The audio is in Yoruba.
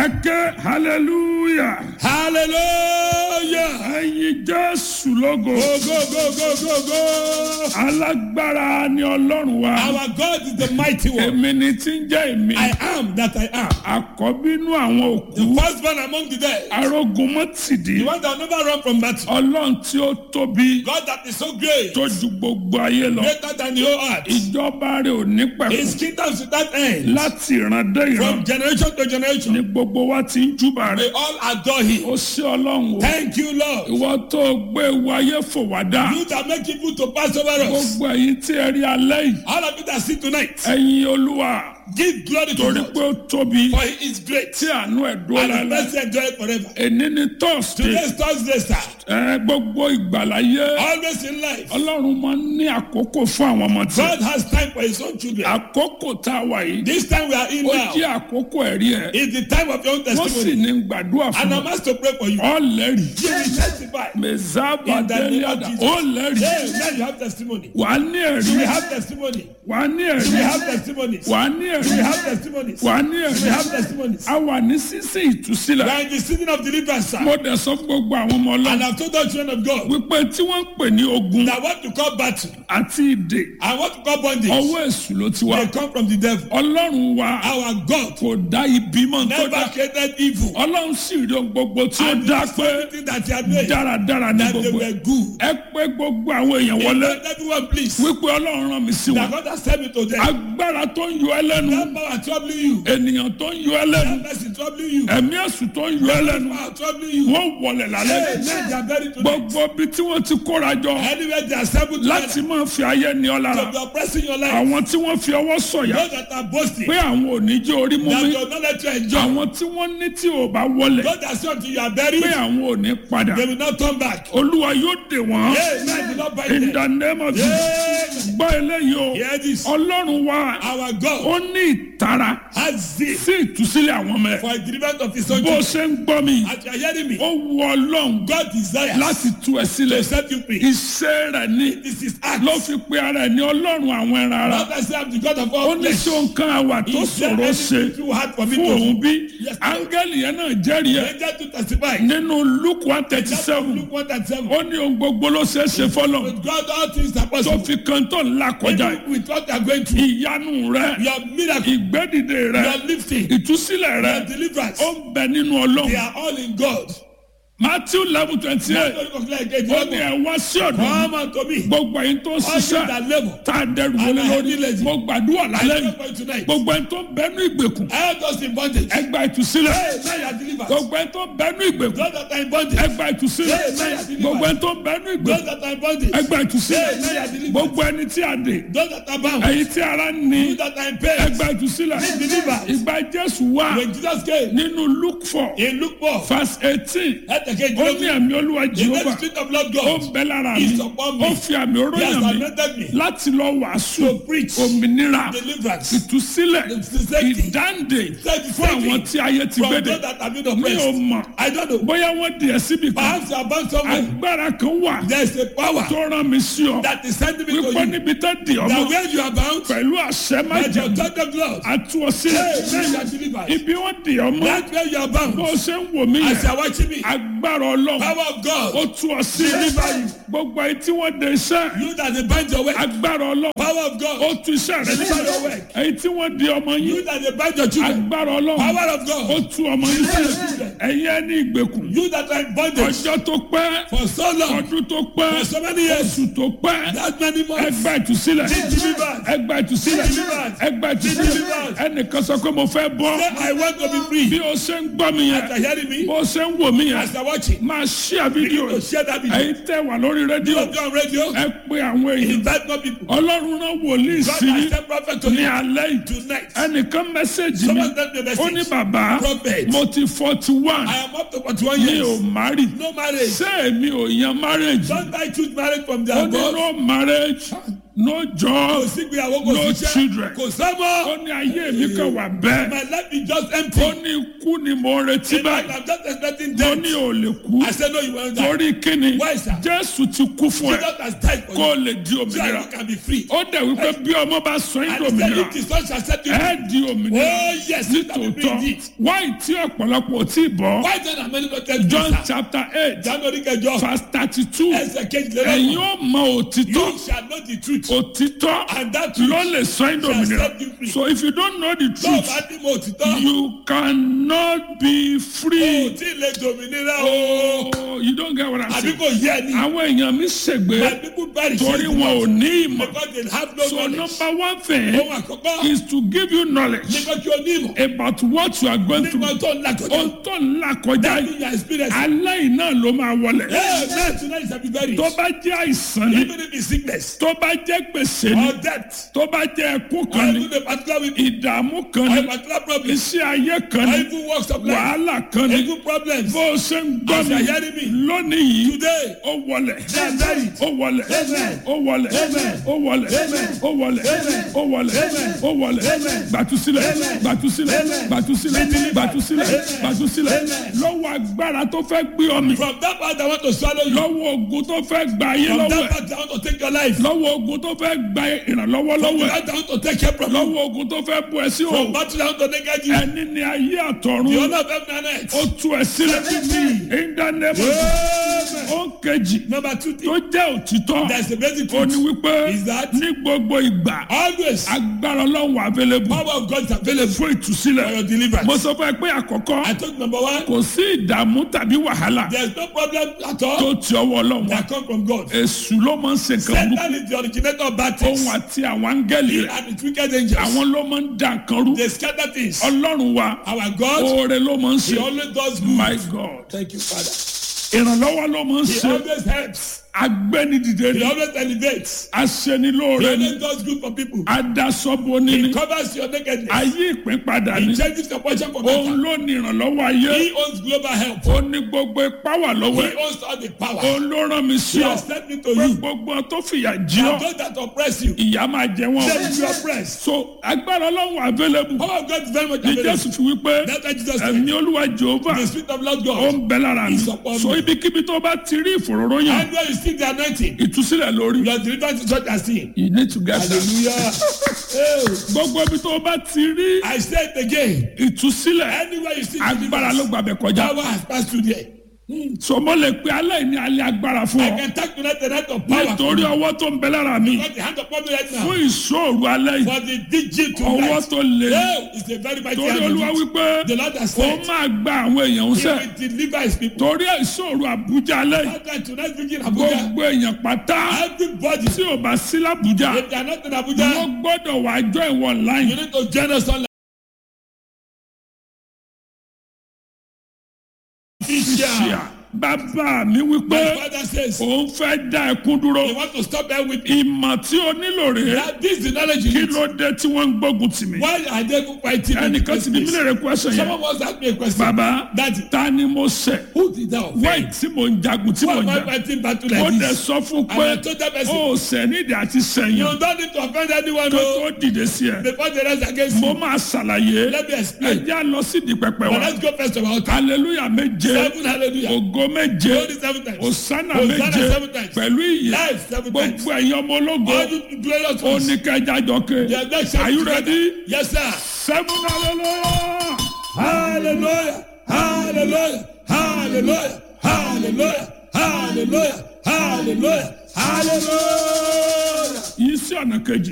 ẹ ké hallelujah hallelujah. ẹyin jésù lógo Go, go, go, go, go, go. alágbára ni ọlọ́run wa Our God is the mighty one. èmi ni tí ń jẹ́ èmi I am that I am. àkọ́bínú àwọn òkú The firstborn among the dead. arógun mọ́tìdí The one that will never run from battle. ọlọ́run tí ó tóbi God that is so great. tó ju gbogbo ayé lọ Greater than the whole earth. ìjọba rẹ̀ ò ní His pẹ̀kú kingdom without end. láti ìran dé ìran From generation to ni generation. gbogbo wa ti ń júbà They rẹ̀ all adore him. ó sí ọlọ́run o Thank you, Lord. ìwọ tó gbé wáyé fò wá dá You that make people to pass over us. gbogbo ẹ̀yin tí ẹ rí alẹ́ yìí All of you that see tonight. ẹ̀yin olúwa Give glory to torí God. pé ó tóbi For he is great. tí àánú ẹ̀ dúró And his lálẹ́ mercy endure forever. èní ni thursday Today is Thursday, sir. ẹ gbogbo ìgbàláyé Always in life. ọlọ́run máa ń ní àkókò fún àwọn ọmọ tí God has time for his own children. àkókò tá a wà yìí This time we are in ó now jẹ́ àkókò ẹ̀rí ẹ̀ is the time of your own wọ́n sì testimony. ní gbàdúrà fún And ọ I'm asked to pray for you. ọ̀lẹ́rì You will testify. mẹ̀zábà In the name of délẹ́dà Jesus. ọ̀lẹ́rì Hey, now you have testimony. wà á ní ẹ̀rí You will have testimony. wà á ní You ẹ̀rí will have testimonies. wà á ní You ẹ̀rí will have testimonies. wà á ní You ẹ̀rí will have testimonies. a wà ní sísìn We ìtúsílẹ̀ are in the season of deliverance, sir. mo dẹ̀ sọ fún gbogbo àwọn ọmọ ọlọ́run And I've told the children of God wípé tí wọ́n ń pè ní ogun that what to call battle àti ìdè and what to call bondage, ọwọ́ èṣù ló ti wá they come from the devil. ọlọ́run wa Our God kò dá ibi mọ́ tó never dá created evil. ọlọ́run sì rí ohun gbogbo tí ó And dá this pé everything that he had made, dáradára ní that they gbogbo were ẹ̀. good. ẹ pé gbogbo àwọn èèyàn wọlé Let everyone please. wípé ọlọ́run rán mi sí That wọn God has sent me to them. agbára tó ń yọ ẹ lẹ́nu That power troubling you. ènìyàn tó ń yọ ẹ lẹ́nu That person troubling you. ẹ̀mí èṣù tó ń yọ ẹ lẹ́nu Power troubling you. wọ́n wọlé lálẹ́ Hey, men they are buried tonight. gbogbo ibi tí wọ́n ti kóra jọ Anywhere they are assembled láti together máa fi ayé ní ọ lára to be oppressing your life. àwọn tí wọ́n fi ọwọ́ sọ̀yà Those that are boasting. pé àwọn ò ní jẹ́ orí mú That mi you not let you enjoy. àwọn tí wọ́n ní tí ò bá wọlé Those that say until you are buried, pé àwọn ò ní padà they will not come back. olúwa yóò dè wọ́n Hey, man, do not bind in them. the name of Jesus Hey, gbọ́ eléyìí o hear this. ọlọ́run wa Our God ó ní ìtara has zeal sí ìtúsílẹ̀ àwọn ọmọ ẹ̀ for a deliverance of his own bó children. ṣe ń gbọ́ mi As you are hearing me, ó wu ọlọ́run God desires láti tú ẹ sílẹ̀ to set you free. iṣẹ́ rẹ̀ ní This is act. ló fi pe ara ẹ̀ ní ọlọ́run àwọn ẹran ara Not as I am the God of ó all ní flesh. ṣé nǹkan àwà tó Is there ṣòro ṣe anything too hard for me fún to òun do? bí Yes, Lord. áńgẹ́lì yẹn náà jẹ́rìí ẹ̀ Angel to testify. nínú luke one thirty That's seven Luke 1 and 7. ó ní ohun gbogbo ló ṣeé ṣe fọlọ́ With God, all things are tó possible. fi kan tó ńlá kọjá Even with what you are going through, ìyanu rẹ your miracle, ìgbédìde rẹ your lifting, ìtúsílẹ̀ rẹ your deliverance, ó ń bẹ nínú they ọlọ́run are all in God. matthew eleven twenty eight Don't look like a ó ní devil. ẹ wá sí ọ̀dọ̀ mi Come unto me. gbogbo ẹ̀yin tó ń All you ṣiṣẹ́ that labor. tá a dẹrù And wọlé I lórí heavy laden. mo gbàdúrà I lálẹ́ pray yìí for you tonight. gbogbo ẹ̀yin tó ń bẹnu ìgbèkùn All those in bondage. ẹ gba ìtúsílẹ̀ Hey, now you are delivered. gbogbo ẹ̀yin tó ń bẹnu ìgbèkùn Those that are in bondage. ẹ gba ìtúsílẹ̀ Hey, now you are delivered. gbogbo ẹ̀yin tó ń bẹnu Those ìgbèkùn that are in bondage. ẹ gba ìtúsílẹ̀ Hey, now you are delivered. gbogbo ẹni tí a dè Those that are bound. ẹ̀yin tí ara ń ní Those that are in ẹ pain. gba ìtúsílẹ̀ Be delivered. ìgbà jésù wà When Jesus came, nínú luke four he looked for. verse eighteen Let the king ó ní ẹ̀mí olúwa The jehova next spirit of Lord ó God. ń bẹ lára mi is upon me. ó fi àmì oró He has yàn mí anointed me láti lọ wàásù to preach òmìnira deliverance. ìtúsílẹ̀ The safety. ìdáǹdè Safety. fún àwọn tí ayé ti From gbédè those that have been mi ò oppressed. mọ̀ I don't know. bóyá wọ́n di ẹ̀ síbi kan Perhaps you are bound somewhere. agbára kan wà There is a power tó rán mi sí ọ that is sending me to wípé you. níbi tó di ọmọ That where you are bound, pẹ̀lú àṣẹ let your májèlé God of Lord. àtú ọ Hey, sílẹ̀ now you are delivered. ibi wọ́n di ọmọ That where you are bound. bó ṣe ń wò mí As you yẹn are watching me. agbára ọlọ́run Power of ó God. tú ọ sílẹ̀ Deliver you. gbogbo ayé tí wọ́n de iṣẹ́ You that they bind your way. agbára ọlọ́run Power of ó God. tú iṣẹ́ rẹ Deliver sílẹ̀ your work. èyí tí wọ́n di ọmọ yín You that they bind your children. agbára ọlọ́run Power of ó God. tú ọmọ yín sílẹ̀ ẹ̀yin ẹni ìgbèkùn You that are in bondage ọjọ́ tó pẹ́ for so long. ọdún tó pẹ́ For so many years. oṣù tó pẹ́ That many months. ẹgbẹ́ ìtúsílẹ̀ Be delivered. ẹgbẹ́ ìtúsílẹ̀ Deliverance. ẹgbẹ́ ìtúsílẹ̀ Deliverance. ẹnìkan sọ pé mo fẹ́ bọ́ Say, I want to be free. bí o ṣe ń gbọ́ mi yẹn As you are hearing me. bó o ṣe ń wò mí yẹn As you are watching. máa ṣíà fídíò To share that video. ẹ̀yin tẹ́ wà lórí rédíò You on radio. ẹ pé àwọn èèyàn Invite more people. ọlọ́run náà wòlíì God sí has sent prophet to ní you alẹ́ yìí tonight. ẹnìkan mẹ́sẹ̀gì mi Someone sent me a ó ní message. bàbá Prophet. mo ti forty one I am up to 41 mi ò years. márì No marriage. ṣé èmi ò yan marriage Don't I choose marriage from the ó ní above? no marriage no kò job sí ìgbéyàwó kò No sí children. iṣẹ́ kò sọ́mọ́. ó ní ayé mi kàn wà bẹ́ẹ̀ my life is just ó empty. ní ikú ni mo ń retí in fact báyìí i'm just expecting mo death. ní ò lè kú I said no you won't die. torí kíni Why, sir? jésù ti kú fún ẹ Jesus has died for kó o you. lè di So òmìnira that you can be free. ó dẹ̀ wípé bí ọmọ bá sọ yín And di he said òmìnira if the son shall set you free. ẹ di òmìnira Oh yes, you can be free nítòótọ́ indeed. wáyé tí ọ̀pọ̀lọpọ̀ ò tí ì bọ́ Why then are many not tell john you sir? chapter eight January kẹjọ. verse thirty two Ẹsẹ̀ ẹ̀yin kejìlélọ́gbọ̀n. ó mọ òtítọ́ You shall know the truth. òtítọ́ And that truth ló lè sọ yín di shall òmìnira set you free. so if you don't know the Tó o truth bá ní mo òtítọ́. you cannot be O free. tí ì lè dòmìnira o. Oh, you don't get what I'm Àbí saying. kò yẹ ni. àwọn èèyàn mi My ṣègbè people bury torí wọn ò ní ìmọ̀. Because they have no so knowledge. number one thing Ohun àkọ́kọ́. is to give you knowledge Nígbà tí o ní ìmọ̀. about what you are going through. Nígbà tó ń là kọjá. ohun tó ń là kọjá That yìí is your experience. aláì náà ló máa wọlẹ̀. Hey, man, tonight is a big very. tó bá jẹ́ àìsàn ni Even if it's sickness tó bá jẹ́ gbèsè ni or death tó bá jẹ́ ẹkún or kan ni even a particular week ìdààmú kan or a ni particular problem iṣẹ́ ayé kan or ni even works of life, wàhálà kan ni even problems. bó o ṣe ń gbọ́ As you mi are hearing me lónìí yìí today, ó wọlẹ̀ they are buried. ó wọlẹ̀ Amen. ó wọlẹ̀ Amen. ó wọlẹ̀ Amen. ó wọlẹ̀ Amen. ó wọlẹ̀ Amen. ó wọlẹ̀ Amen. gbàtúsílẹ̀ Amen. gbàtúsílẹ̀ Amen. gbàtúsílẹ̀ Amen. gbàtúsílẹ̀ Amen. gbàtúsílẹ̀ Amen. lọ́wọ́ agbára tó fẹ́ gbé ọ mì From that part, I want to swallow you. lọ́wọ́ ogun tó fẹ́ gba ayé From lọ́wọ́ that ẹ̀ part, I want to take your life. lọ́wọ́ ogun tó fẹ́ gba ìrànlọ́wọ́ From lọ́wọ́ ẹ̀ that, I want to take care from you. lọ́wọ́ ogun tó fẹ́ bu ẹ sí From òun battle, I want to negate you. ẹni ní ayé The àtọ̀run honor of heaven and earth. ó tú ẹ sílẹ̀ Set me free. in the name of Amen. ó ń kejì Number two tó thing, jẹ́ òtítọ́ there's a basic ó ní truth. wípé Is that- ní gbogbo ìgbà Always, agbára ọlọ́run available power of God is available fún ìtúsílẹ̀ for your deliverance. mo sọ fún ẹ pé àkọ́kọ́ I told you number one, kò sí ìdààmú tàbí wàhálà there's no problem at tó all ti ọwọ́ ọlọ́run wá that come from God. èṣù ló máa ń ṣe nǹkan burúkú Satan is the originator of bad òun things. àti àwọn áńgẹ́lì He rẹ̀ and his wicked angels. àwọn ló máa ń da nǹkan rú They scatter things. ọlọ́run wa Our God, oore ló máa ń ṣe He always does good. my god Thank you, Father. ìrànlọ́wọ́ ló máa ń He ṣe always helps. agbẹ́nidìde He ni always elevates. He aṣenilóore ni always does good for people. adasọ́bọ ni He ni covers your nakedness. ayé ìpín padà ni He changes your portion for òun better. ló ní ìrànlọ́wọ́ ayé He owns global help. ó ní gbogbo ipá wà lọ́wọ́ He ẹ̀ owns all the power. òun ló rán mi sí He ọ has sent me to pé you. gbogbo tó fìyà jí ọ And those that oppress you, ìyá máa jẹ wọn they will be oppressed. so agbára ọlọ́run available Power of God is very much ní available. jésù fi wípé That's why Jesus said, ẹ̀mí olúwa jehova the spirit of Lord ó God. ń bẹ lára mi Is upon so me. ibikíbi tó bá ti rí ìfòròròyìn And when you see the anointing, ìtúsílẹ̀ lórí your deliverance is what I see. you need to get that Hallelujah. Oh, gbogbo ibi tó bá ti rí I say it again. ìtúsílẹ̀ Anywhere you see agbára ló deliverance, gbàbẹ̀ kọjá power has passed through there. so mo lè pe aláìní alẹ́ agbára fún I ọ can take tonight the night of power. nítorí ọwọ́ tó ń bẹ lára mi Because the hand upon me right now. fún ìṣòro alẹ́ yìí For the DG ọwọ́ tonight. tó le Oh, it's a very mighty torí hand. olúwa indeed. wípé The Lord has ó said, máa gba àwọn èèyàn ń He sẹ́ will deliver his people. torí ìṣòro àbújá alẹ́ yìí That's why tonight we in Abuja. gbogbo èèyàn pátá Everybody, tí ò bá sí lábújá if they are not in wọ́n Abuja, gbọ́dọ̀ wá jọ ìwọ̀n láyìn you need to join us online. ṣíà bàbá mi wípé My father says, òun fẹ́ dá ẹkún dúró you want to stop there with me. ìmọ̀ tí o nílò rèé That this is the knowledge you kí need. ló dé tí wọ́n ń gbógun tì mí Why are they fighting me? in the ẹnìkan first ti bí place? mílẹ̀ rẹ̀ question yẹn Someone once asked me a question. bàbá Daddy, ta ni mo ṣẹ̀ who did that offend? wáì tí mo ń jagun tí Why mo am ń I jà fighting battle ó like dẹ̀ this? sọ fún And pé I told that person, ó ṣẹ̀ nídìí àti sẹ́yìn you don't need to offend anyone tó no, tó dìde sí ẹ before the rest against mo you. máa ṣàlàyé Let me explain. ẹjẹ́ lọ sídìí pẹpẹ But wa let's go first of all. hallelujah méje Seven hallelujah. ògo méje Holy seven times. òsánà Hosanna méje seven times. pẹ̀lú ìyè Life seven times. gbogbo ẹ̀yin ọmọ ológo All you glorious ó ones. ní kẹjá jọke They are not shouting are you together. ready Yes, sir. seven hallelujah. Hallelujah. Hallelujah. Hallelujah. Hallelujah. Hallelujah. Hallelujah. Hallelujah. yìí sí ọ̀nà kejì.